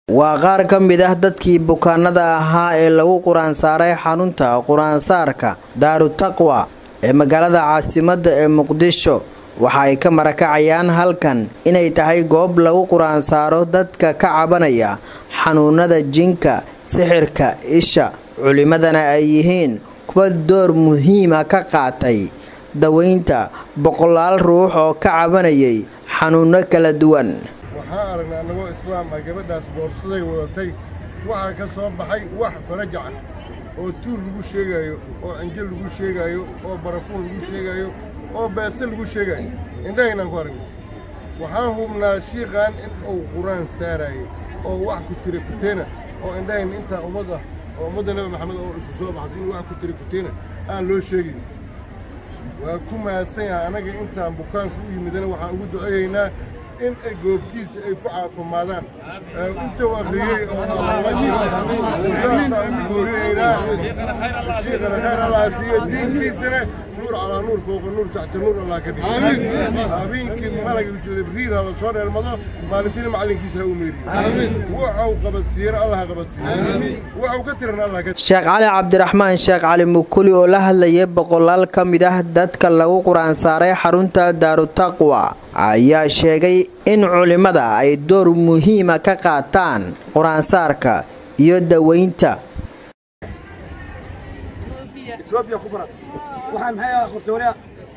waa qaar ka mid ah dadkii bukaanada ahaa ee lagu qur-aan saaray xarunta qur-aansaarka daaru taqwa ee magaalada caasimadda ee muqdisho waxa ay ka marakacayaan halkan inay tahay goob lagu qur-aan saaro dadka ka cabanaya xanuunada jinka sixirka isha culimadana ay yihiin kuwa door muhiima ka qaatay daweynta boqolaal ruux oo ka cabanayay xanuuno kala duwan waxaan aragnay annagoo islaam ah gabadhaas boorsaday wadatay waxaa ka soo baxay wax farajac ah oo tuur lagu sheegaayo oo cinjo lagu sheegaayo oo barafuun lagu sheegaayo oo beese lagu sheegaayo indhahaynaan ku aragnay waxaan hubnaa shiiqan in uu qur-aan saaraayo oo wax ku tira kuteena oo indhahayna intaa ummad ah oo ummadda nebi maxamed oo isu soo baxday in wax ku tira kuteena aan loo sheegayn waa ku mahadsan yahay annaga intaan bukaanku u yimidana waxaan ugu duceeyaynaa in ay goobtiisa ay ku caafimaadaan inta u akhriyey oo alla jiro saasaan ugu gooriyaynaa shiikhana khayr allah siiyo diinkiisana nuur calaa nuur fooqa nuur taxta nuur allah ka dhigo habeenkii malaga jibriil ha la soo dheelmado maalintiina macallinkiisa ha u meeriyo waxau qabadsiiyana allah ha qabadsiiyo waxau ka tirana allah ka sheekh cali cabdiraxmaan sheekh cali mukuli oo la hadlayay boqolaal ka mid ah dadka lagu qur-aan saaray xarunta daaru taqwa ayaa sheegay in culimmada ay door muhiima ka qaataan qur-aansaarka iyo daweynta etoobiya ku barat waxaa maxay ah hortoorea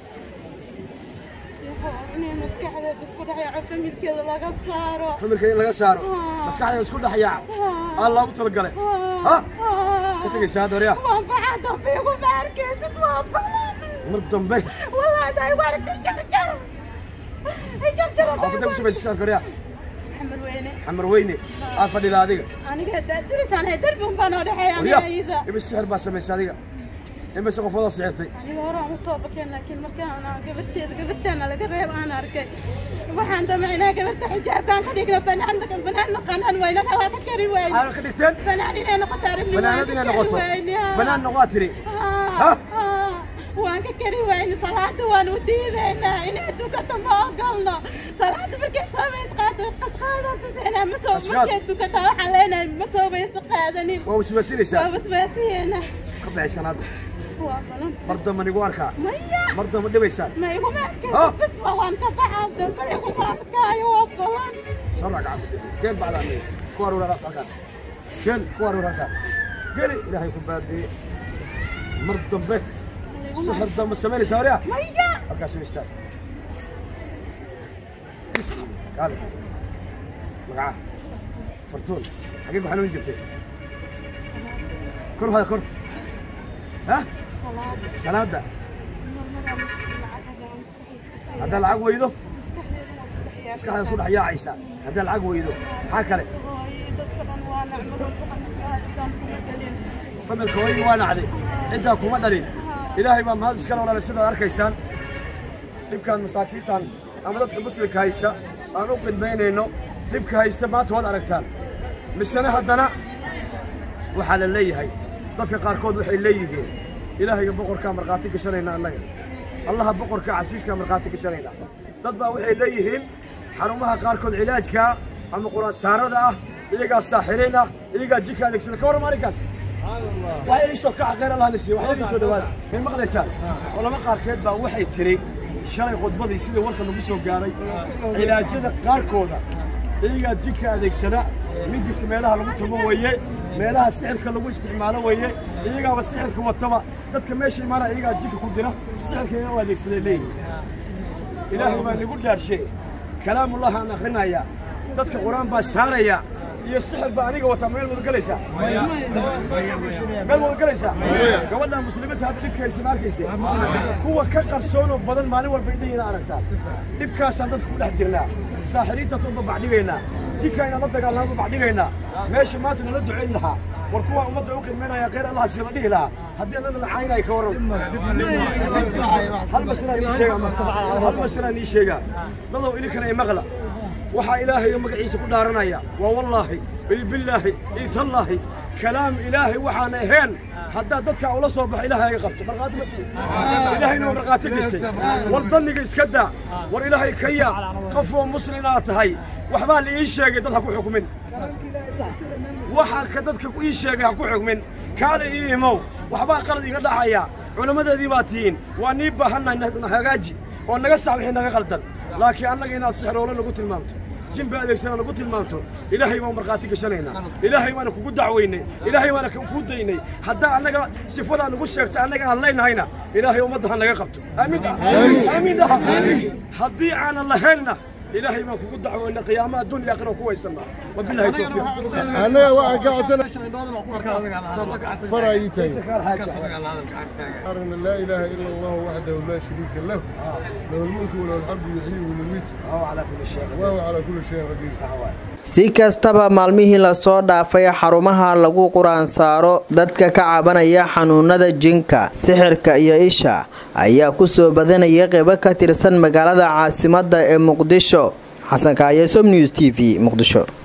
inay maskaxdeeda isku dhexyaaco familkeeda laga saaro familka in laga saaro maskaxdeeda isku dhex yaac aa loogu talagalay ha ka tegaysaa doorea waan baxaa dambe igu ma arkaysid waa balan mar dambe walaaday warka jarjar jarjaro xaafadda ku samaysa korea xamar weyne xamar weyne aa fadhida adiga aniga daadirisaan hay darbi un baan oo dhexeeya warya aniga iyada imis sixir baa samaysa adiga imise qofoodaa sixirtay aniga hore aan u toobakeen laakiin markaan aan gabarteeda gabartaana laga reeb aan arkay waxaan damacnaa gabarta xijaabkaan ka dhigna fanaan fanaan naqanaan wayna waa ka kari wayne aa ka dhigteen fanaan inay noqoto aragni fanaanad inay noqoto fanaan noqoaa tiri ha waan ka kari wayne salaada waan u diidaynaa inay dukato ma ogolno salaada markay soobays qaato qashqaadan tuseynaa ma soo Qashqaad? markay dukato waxaan leenahay ma soobayso qaadanin waa waswaasinaysaa waa basbaasiyeena ka baxaysan hadda waa balan mar damba nigu arkaa maya mar damba dhibaysaan ma iguma Ha? arkayso bis waa waan ka baxaa dambe iguma arkaayo waa balan sarra gacanta bixi keen bacdaa aniga ku aruur alaabta halkaan keen ku aruur halkaan geli ilaahay ku baadiye mar dambe sixir dambe samaynaysaa waryaa maya halkaas u istaag bis kaale magaca fartuun xagee ku xanuun jirtay kor hada kor ha salaada haddaa lacag weydo maskaxda isku dhex yaacaysaa haddaa lacag weydo maxaa kale familka hooyadii waa nacday ciddaa kuma dhalin ilaahay baa mahad iskale odhanay sidaad arkaysaan dhibkaan masaakiintan ama dadka muslimka haysta aan u qidmaynayno dhibka haysta maanta waad aragtaan misena haddana waxaa la leeyahay dadka qaarkood waxay leeyihiin ilaahayga boqorkaa markhaati gashanayna annaga allaha boqorka casiiskaa markhaati gashanayna dad baa waxay leeyihiin xarumaha qaarkood cilaajkaa ama quraansaarada ah iyagaa saaxiriin ah iyagaa jika adeegsada ka warram arrinkaas waxay iisoo kaca khayr allah nasiiyo waxay iisoo dhawaada may maqlaysaan culamo qaarkeed baa waxay tiri shalay khudbadii sidii warka lagu soo gaaray cilaajyada qaarkooda iyagaa jika adeegsada mingiska meelaha lagu tumo weeye meelaha sixirka lagu isticmaalo weeye iyagaaba sixirka wataba dadka meesha imaana iyagaa jika ku dira sixirka iyaga u adeegsaday leeyihin ilaahay baa nagu dhaarshe kalaamullahi aan akrinaya dadka qur-aan baa saaraya iyo sixir baa aniga wataa meel wada galaysaa meel wada galaysaa gabadha muslimiinta hadda dhibka haysta ma arkayse kuwa ka qarsoonoo badan maalin walba indhihiina aragtaa dhibkaasaan dadka ku dhex jirnaa saaxiriintaas u babacdhigaynaa jika inaan la dagaalnaan babacdhigaynaa meesha maanta nala ducayn lahaa war kuwa ummadda u qiimaynaya khayr allah sii la dhihi lahaa haddii annana la caynaya ka warram hal masnaa nii sheega hal masnaa nii sheegaa dadow idinkana i maqla waxaa ilaahay magaciisa ku dhaaranaya waa wallaahi iyo billaahi iyo tallaahi kalaam ilaahay waxaan ahayn haddaad dadka ula soo baxo ilaahay aga qabto markhaati ma tihi ilaahayna waa markhaati gistay war danniga iska daa war ilaahay ka yaa qof oo muslin aad tahay waxbaa la ii sheegay dad ha ku xukumin waxaan ka dadka ii sheegay ha ku xugmin kaale ii imow waxbaa qalad iga dhacaya culammadeedii baa tihiin waa nii baahannahay na hagaaji oo naga sax wixii naga qaldan laakiin annaga inaad sixroolo nagu tilmaamto jimba adeegsana nagu tilmaamto ilaahay baan markhaati gashanaynaa ilaahay baana kugu dacwaynay ilaahay baana kuu daynay haddaa annaga sifadaa nagu sheegta annaga aan leynahayna ilaahay ummadda ha naga qabto aamiin aamiin dhaha haddii aanan lahaynna ilaahay baan kugu dacwaynay qiyaama adduun iyo aakhira ku waysanaa wabilahi tawfiiq annaga waxaan ka codsanay fara ii taagan أرنا لا إله إلا الله وحده لا شريك له له الملك وله الحمد يحيي ويميت وهو على كل شيء قدير si kastaba maalmihii lasoo dhaafay xarumaha lagu qur-aan saaro dadka ka cabanaya xanuunada jinka sixirka iyo isha ayaa kusoo badanaya qeybo ka tirsan magaalada caasimadda ee muqdisho xasan kaaye som news t v muqdisho